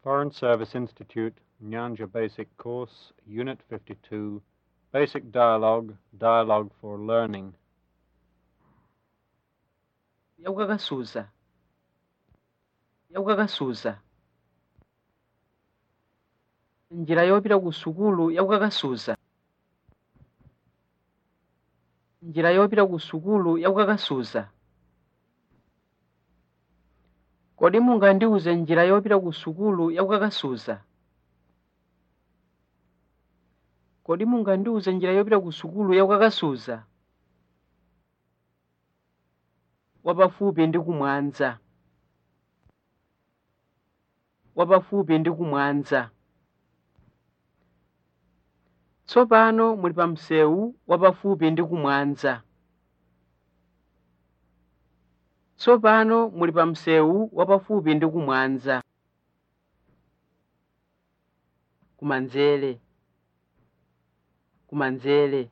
Foreign Service Institute, Nyanja Basic Course, Unit 52, Basic Dialogue, Dialogue for Learning. yakukakasuza yakukakasuza njira yopita ku sukulu yakukakasuza njira yopita ku sukulu yakukakasuza kodi mungandiuze njira yopita ku sukulu yakukakasuza kodi mungandiuze njira yopita ku sukulu yakukakasuza wapafupi ndi kumwanza wapafupi ndi kumwanza tsopano muli pa msewu wapafupi ndi kumwanza tsopano muli pa msewu wapafupi ndi kumwanza kumanzere kumanzere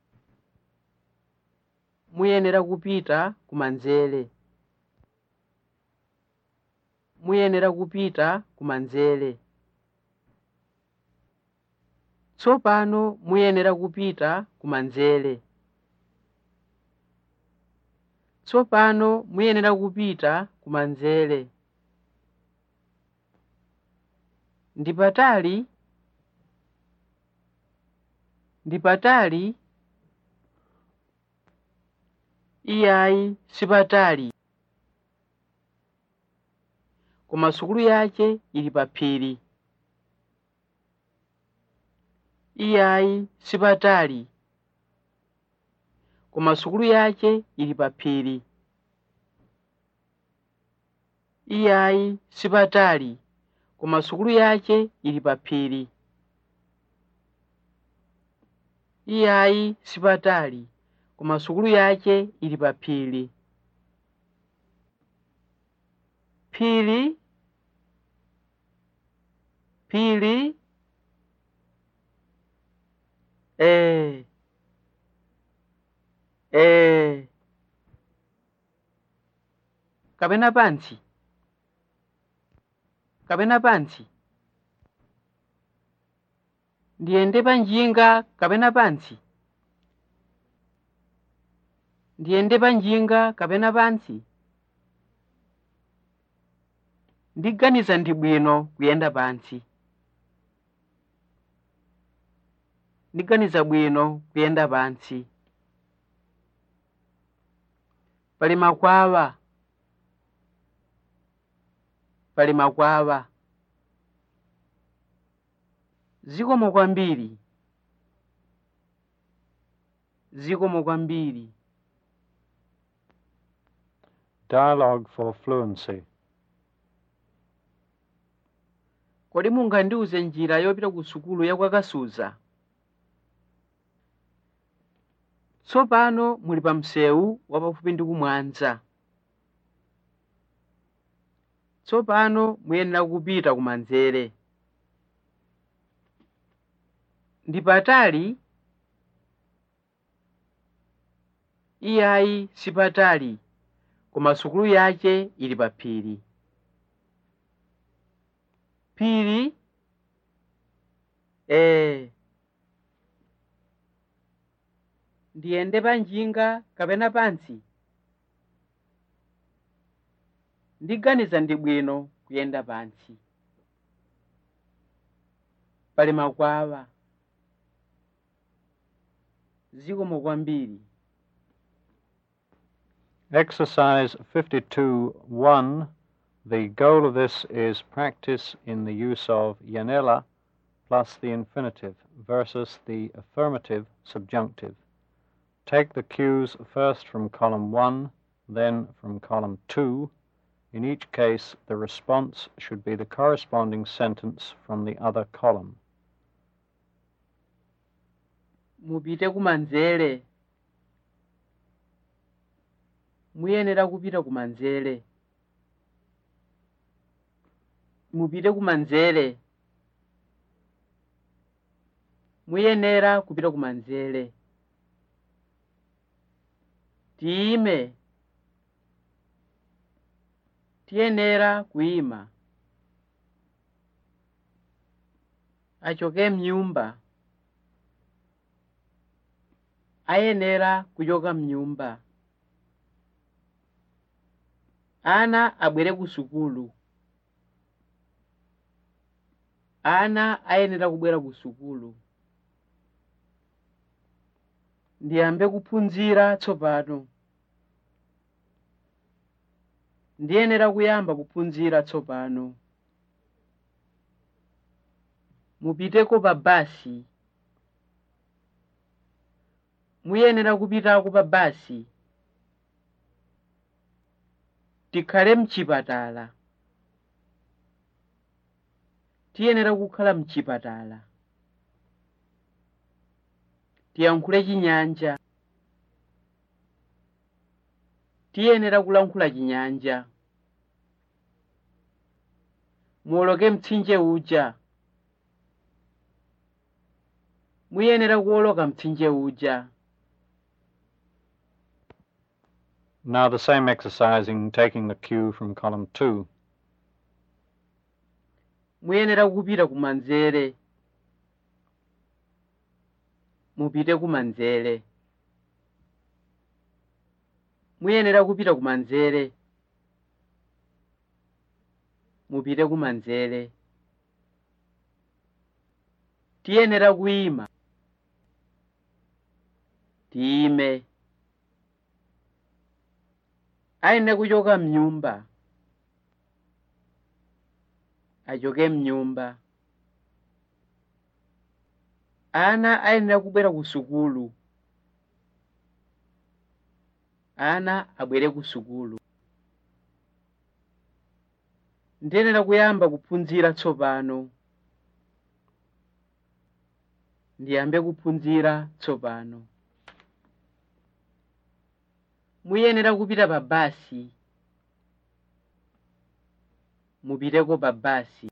muyenera kupita kumanzere muyenera kupita kumanzere tsopano muyenera kupita kumanzere tsopano muyenera kupita kumanzere ndi patali ndi patali iyayi sipatali koma sukulu yace ili pa phiri iyayi sipatali koma sukulu yace ili pa phiri iyayi sipatali koma sukulu yace ili pa phiri iyayi sipatali koma sukulu yace ili pa phiri phiri phiri eh eh kapena pansi kapena pansi ndiyende panjinga kapena pansi ndiyende panjinga kapena pansi ndiganiza ndi bwino kuyenda pansi ndiganiza bwino kuyenda pansi pali makwawa pali makwawa zikomo kwambiri zikomo kwambiri Dialogue for Fluency. kodi mungandiuze njira yopita ku sukulu yakwakasuza tsopano muli pa msewu wapafupi ndi kumwanza tsopano muyenera kupita kumanzere ndi patali iyayi sipatali koma sukulu yace ili pa phiri phiri eh ndiyende panjinga kapena pansi ndiganiza ndi bwino kuyenda pansi pali makwawa zikomo kwambiri Exercise 52.1. The goal of this is practice in the use of yanela plus the infinitive versus the affirmative subjunctive. Take the cues first from column 1, then from column 2. In each case, the response should be the corresponding sentence from the other column. mupite kumanzere muyenera kupita kumanzere mupite kumanzere muyenera kupita kumanzere tiyime tiyenera kuyima achoke mnyumba ayenera kuchoka mnyumba ana abwere ku sukulu ana ayenera kubwera ku sukulu ndiyambe kuphunzira tsopano ndiyenera kuyamba kuphunzira tsopano mupiteko pa basi muyenera kupitako pa basi tikhale mchipatala tiyenera kukhala mchipatala tiyankhule chinyanja tiyenera kulankhula chinyanja muwoloke mtsinje uja muyenera kuwoloka mtsinje uja Now the same exercising, taking the cue from column 2. muyenera kupita kumanzere mupite kumanzere muyenera kupita kumanzere mupite kumanzere tiyenera kuyima tiyime ayenera kuchoka mnyumba achoke mnyumba ana ayenera kubwera ku sukulu ana abwere ku sukulu ndiyenera kuyamba kuphunzira tsopano ndiyambe kuphunzira tsopano muyenera kupita pa basi mupiteko pa basi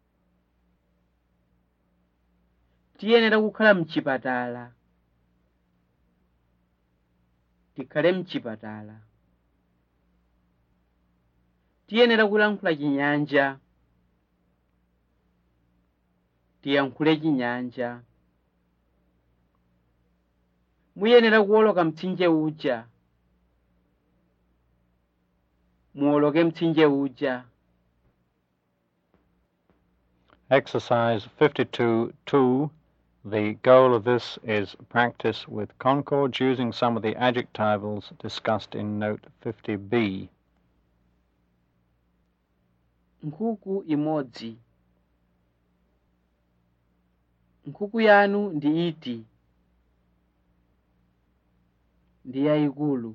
tiyenera kukhala mchipatala tikhale mchipatala tiyenera kulankhula chinyanja tiyankhule chinyanja muyenera kuwoloka mtsinje uja muwoloke mtsinje uja Exercise 52-2. The goal of this is practice with concords using some of the adjectivals discussed in note 50b. nkhuku imodzi nkhuku yanu ndi iti ndi yayikulu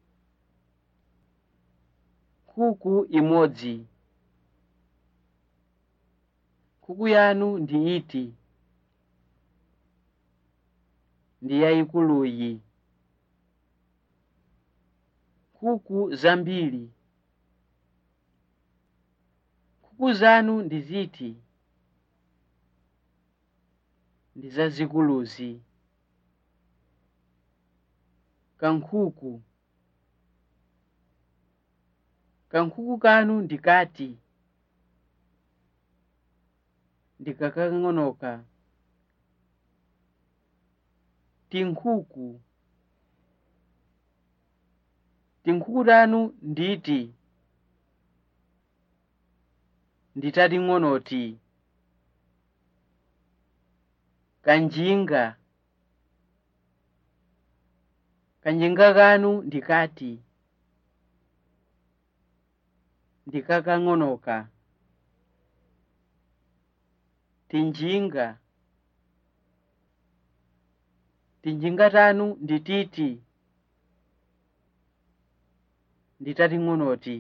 nkhuku imodzi nkhuku yanu ndi iti ndi yayikuluyi nkhuku zambiri nkhuku zanu ndi ziti ndi zazikuluzi kankhuku kankhuku kanu ndi kati ndikakang'onoka tinkhuku tinkhuku tanu nditi nditating'onoti kanjinga kanjinga kanu ndikati ndikakang'onoka tinjinga tinjinga tanu ndititi nditating'onoti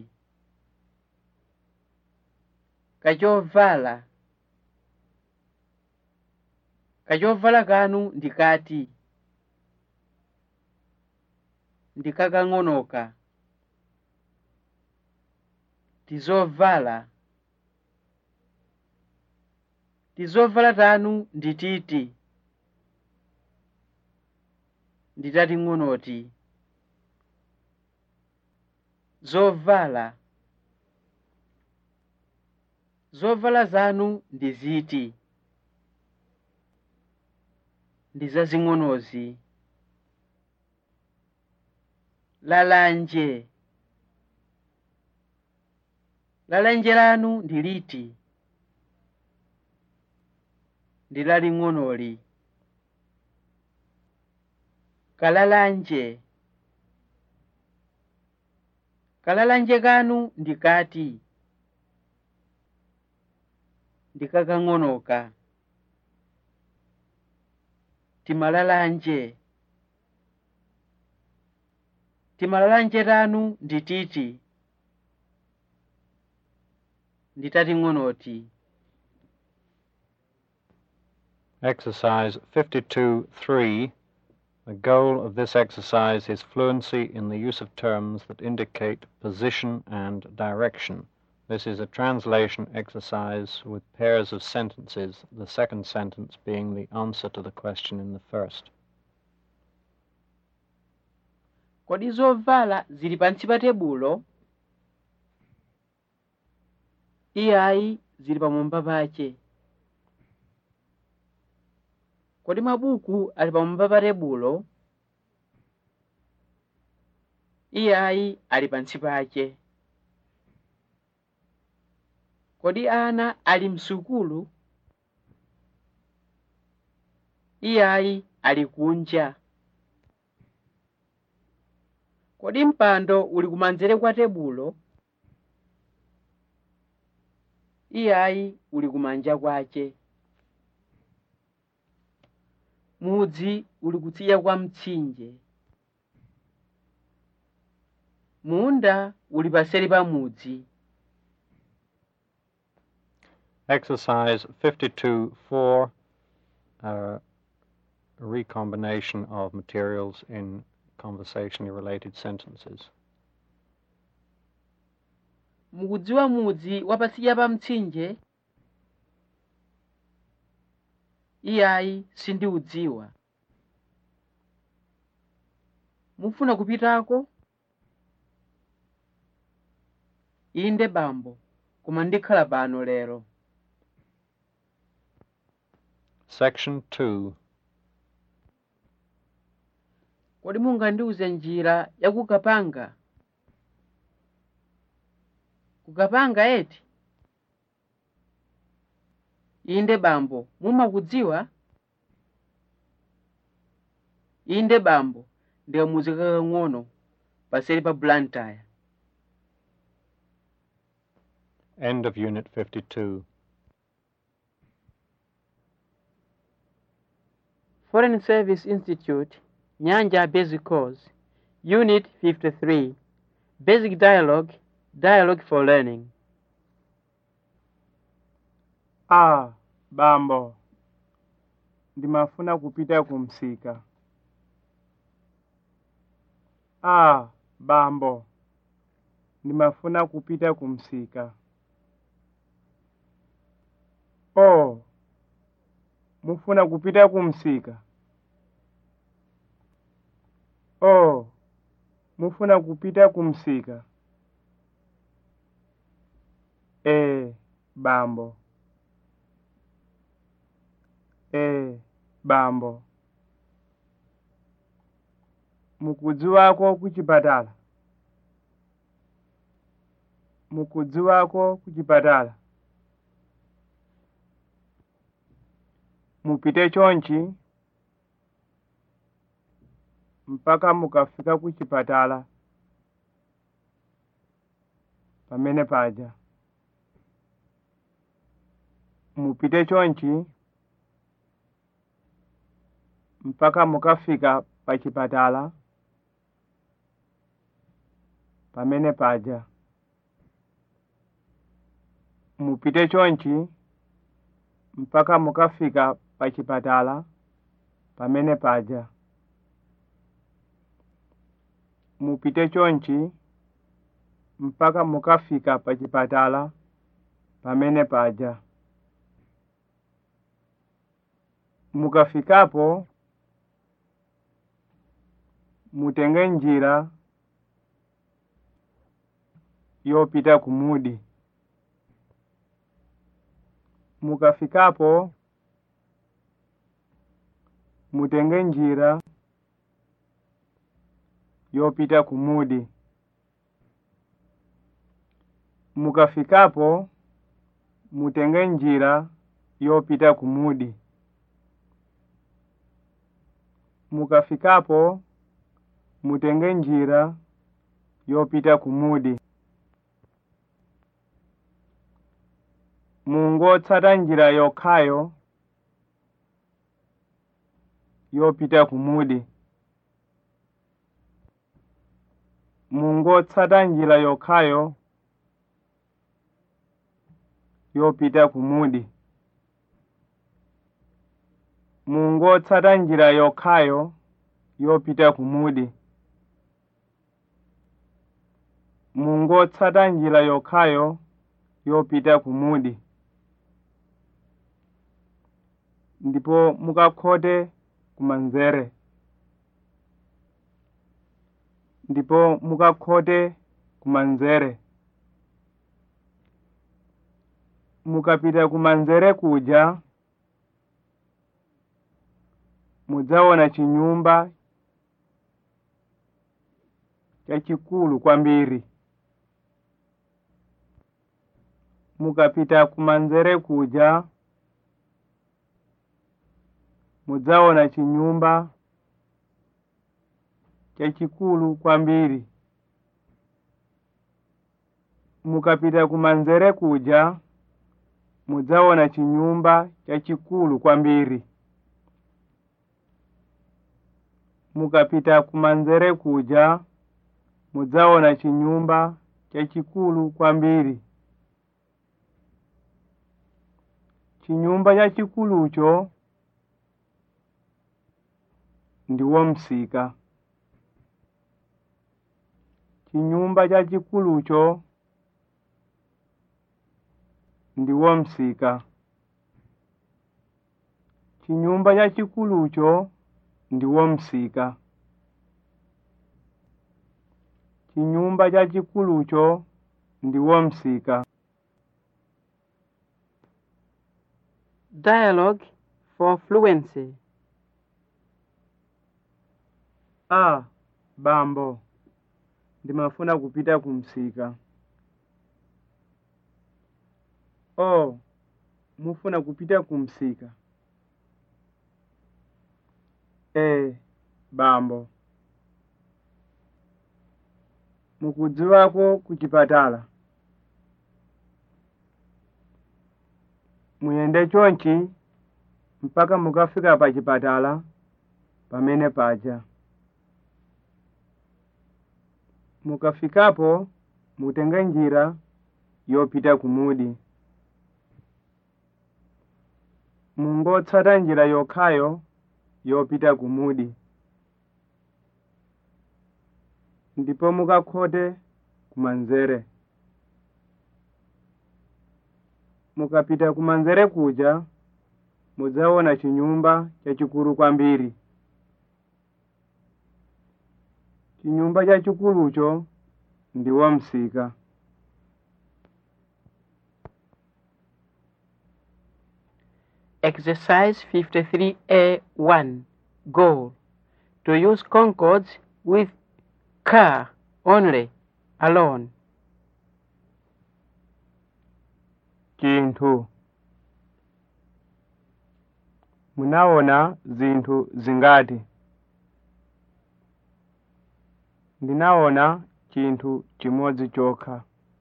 kachovala kachovala kanu ndikati ndikakang'onoka tizovala tizovala tanu ndititi nditating'onoti zovala zovala zanu ndi ziti ndi zazing'onozi lalanje lalanje lanu ndi liti ndi laling'onoli kalalanje kalalanje kanu ndi kati ndi kakang'onoka timalalanje timalalanje tanu ndi titi ndi tating'onoti Exercise 52-3. The goal of this exercise is fluency in the use of terms that indicate position and direction. This is a translation exercise with pairs of sentences, the second sentence being the answer to the question in the first. kodi zovala zili pansi pa tebulo iyayi zili pamwamba pache kodi mabuku ali pamwamba pa tebulo iyayi ali pansi pache kodi ana ali msukulu iyayi ali kunja kodi mpando uli kumanzere kwa tebulo iyayi uli kumanja kwache mudzi uli kutsidya kwa mtsinje munda uli paseri pa mudzi Exercise 52-4. A recombination of materials in conversationally related sentences. mukudziwa mudzi wapatsidya pa mtsinje iyayi sindiudziwa mufuna kupitako inde bambo koma ndikhala pano lero Section 2. kodi mungandiuze njira ya kukapanga kukapanga eti inde bambo mumakudziwa inde bambo ndiye mudzi kakang'ono paseri pa blantyre End of Unit 52. Foreign Service Institute, Nyanja Basic Course, Unit 53, Basic Dialogue, Dialogue for Learning. Ah, bambo. Ndimafuna kupita kumsika. Ah, bambo. Ndimafuna kupita kumsika. Oh. Mufuna kupita kumsika. Oh. Mufuna kupita kumsika. Eh, bambo. Eh, bambo. Mukudzi wako kuchipatala. Mukudzi wako kuchipatala. Mupite chonchi mpaka mukafika kuchipatala. Pamene paja. Mupite chonchi mpaka mukafika pachipatala pamene paja mupite chonchi mpaka mukafika pachipatala pamene paja mupite chonchi mpaka mukafika pachipatala pamene paja mukafikapo mutenge njira yopita kumudi mukafikapo mutenge njira yopita kumudi mukafikapo mutenge njira yopita kumudi mukafikapo mutenge njira yopita kumudi mungotsata njira yokhayo yopita kumudi mungotsata njira yokhayo yopita kumudi mungotsata njira yokhayo yopita kumudi mungotsata njira yokhayo yopita kumudi ndipo mukakhote kumanzere ndipo mukakhote kumanzere mukapita kumanzere kuja mudzaona chinyumba chachikulu kwambiri mukapita kumanzere kuja mudzaona chinyumba chachikulu kwambiri mukapita kumanzere kuja mudzaona chinyumba chachikulu kwambiri mukapita kumanzere kuja mudzaona chinyumba chachikulu kwambiri chinyumba chachikulucho ndiwo msika chinyumba chachikulucho ndiwo msika chinyumba chachikulucho ndiwo msika chinyumba chachikulucho ndiwo msika Dialogue for fluency. a bambo ndimafuna kupita kumsika o mufuna kupita kumsika e bambo mukudziwako kuchipatala muyende chonchi mpaka mukafika pa chipatala pamene paja mukafikapo mutenge njira yopita kumudi mungotsata njira yokhayo yopita kumudi ndipo mukakhote kumanzere mukapita kumanzere kuja mudzaona chinyumba chachikulu kwambiri chinyumba chachikulucho ndiwo msika Exercise 53A1. Goal. To use concords with car only, alone. chinthu munaona zinthu zingati ndinaona chinthu chimodzi chokha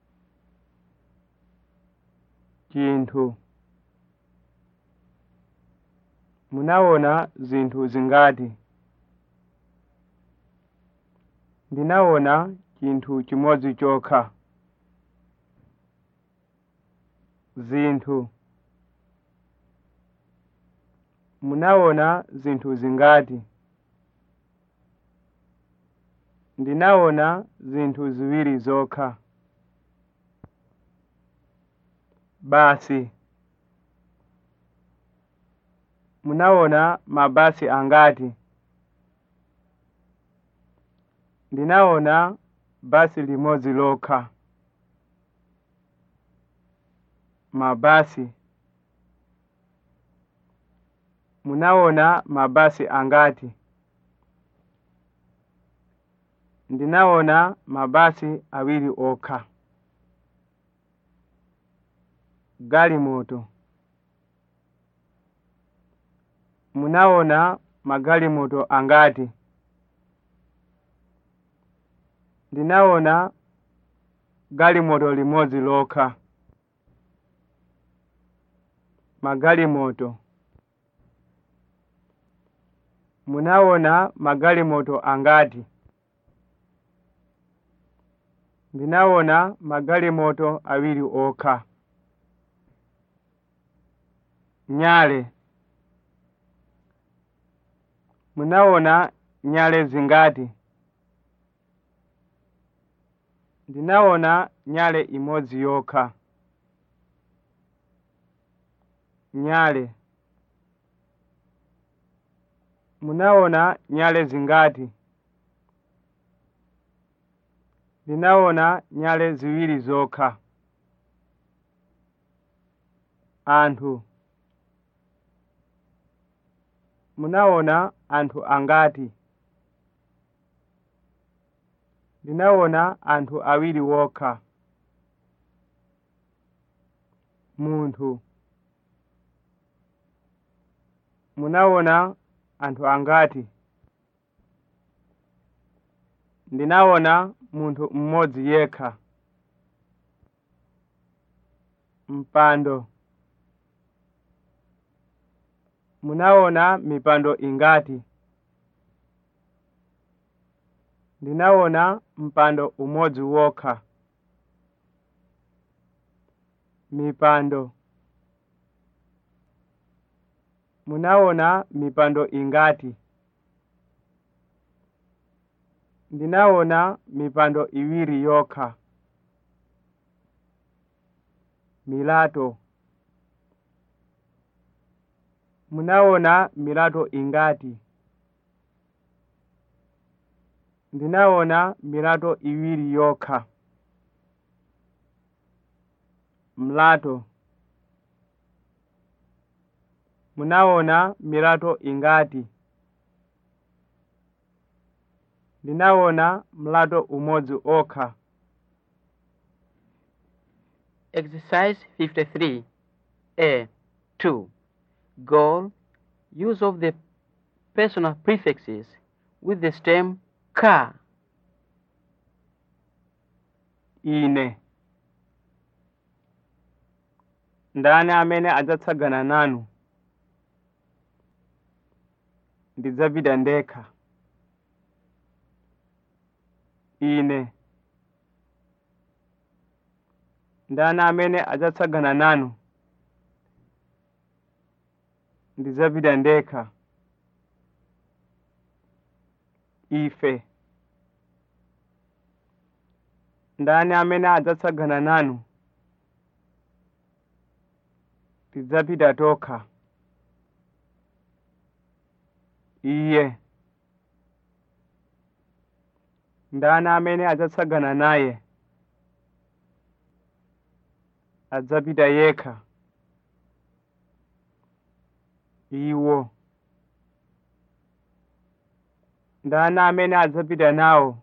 chinthu munaona zinthu zingati ndinaona chinthu chimodzi chokha zinthu munaona zinthu zingati ndinaona zinthu ziwiri zokha basi munaona mabasi angati ndinaona basi limodzi lokha mabasi munaona mabasi angati ndinaona mabasi awiri okha galimoto munaona magalimoto angati ndinaona galimoto limodzi lokha magalimoto munaona magalimoto angati ndinaona magalimoto awiri okha nyale munaona nyale zingati ndinaona nyale imodzi yokha nyale munaona nyale zingati ndinaona nyale ziwiri zokha anthu munaona anthu angati ndinaona anthu awiri wokha munthu munaona anthu angati ndinaona munthu mmodzi yekha mpando munaona mipando ingati ndinaona mpando umodzi wokha mipando munaona mipando ingati ndinaona mipando iwiri yokha milato munaona milato ingati ndinaona milato iwiri yokha mlato munaona milato ingati ndinaona mlato umodzi okha Exercise 53. A. 2. Goal. Use of the personal prefixes with the stem ka. ine ndani amene adzatsagana nanu ndidzapita ndekha ine ndani amene adzatsagana nanu ndidzapita ndekha ife ndani amene adzatsagana nanu tidzapita tokha iye ndani amene adzatsagana naye adzapita yekha iwo ndani amene adzapita nawo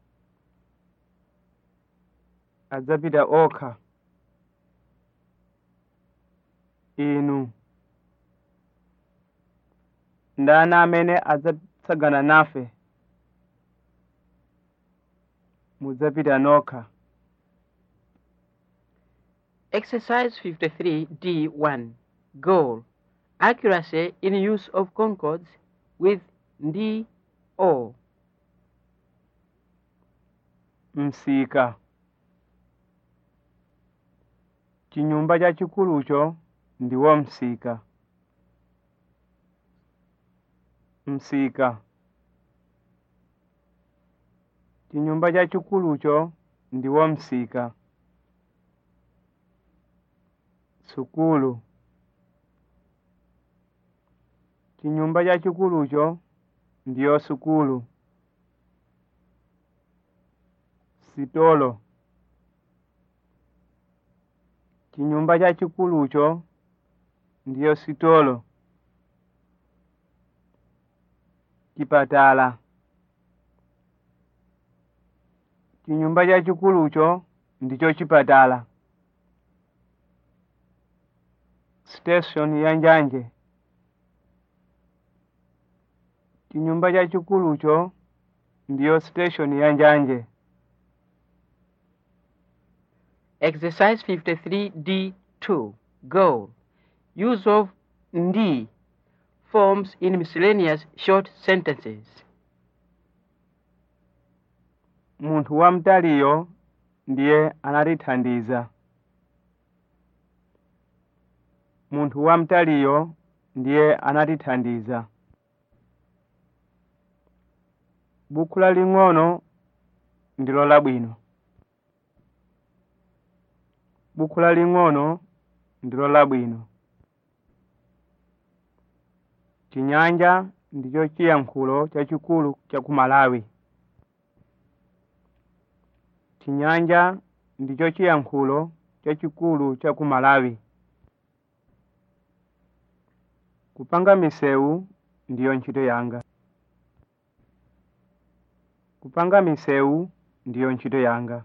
adzapita okha inu ndani amene adzatsagana nafe mudzapita nokha Exercise 53D1. Goal. Accuracy in use of concords with ndi o. msika chinyumba chachikulucho ndiwo msika msika chinyumba chachikulucho ndiwo msika sukulu chinyumba chachikulucho ndiyo sukulu sitolo chinyumba chachikulucho ndiyo sitolo chipatala chinyumba chachikulucho ndicho chipatala station ya njanje chinyumba chachikulucho ndiyo station ya njanje Exercise 53D2. Goal. Use of ndi forms in miscellaneous short sentences. munthu wamtaliyo ndiye anatithandiza munthu wamtaliyo ndiye anatithandiza bukhu laling'ono ndilo labwino bukhu laling'ono ndilo labwino chinyanja ndicho chiyankhulo chachikulu cha ku malawi chinyanja ndicho chiyankhulo chachikulu cha ku malawi kupanga misewu ndiyo ntchito yanga kupanga misewu ndiyo ntchito yanga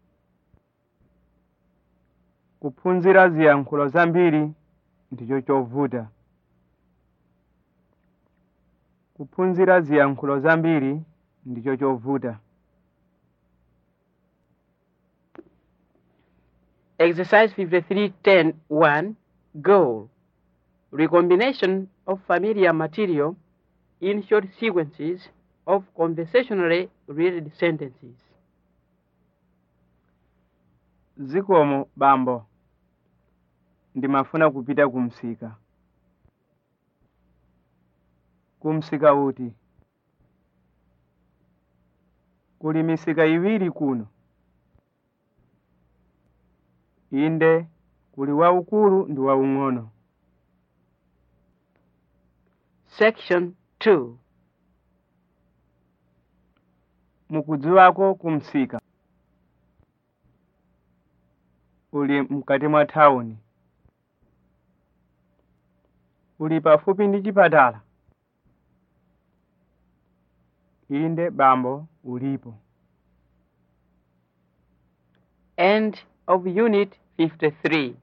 kuphunzira ziyankhulo zambiri ndicho chovuta kuphunzira ziyankhulo zambiri ndicho chovuta Exercise 53.10.1. Goal. Recombination of familiar material in short sequences of conversationally related sentences. zikomo bambo ndimafuna kupita kumsika kumsika uti kuli misika iwiri kuno inde kuli waukulu ndi waung'ono Section 2. mukudziwako kumsika uli mkati mwa thawuni uli pafupi ndi chipatala inde bambo ulipo End of Unit 53.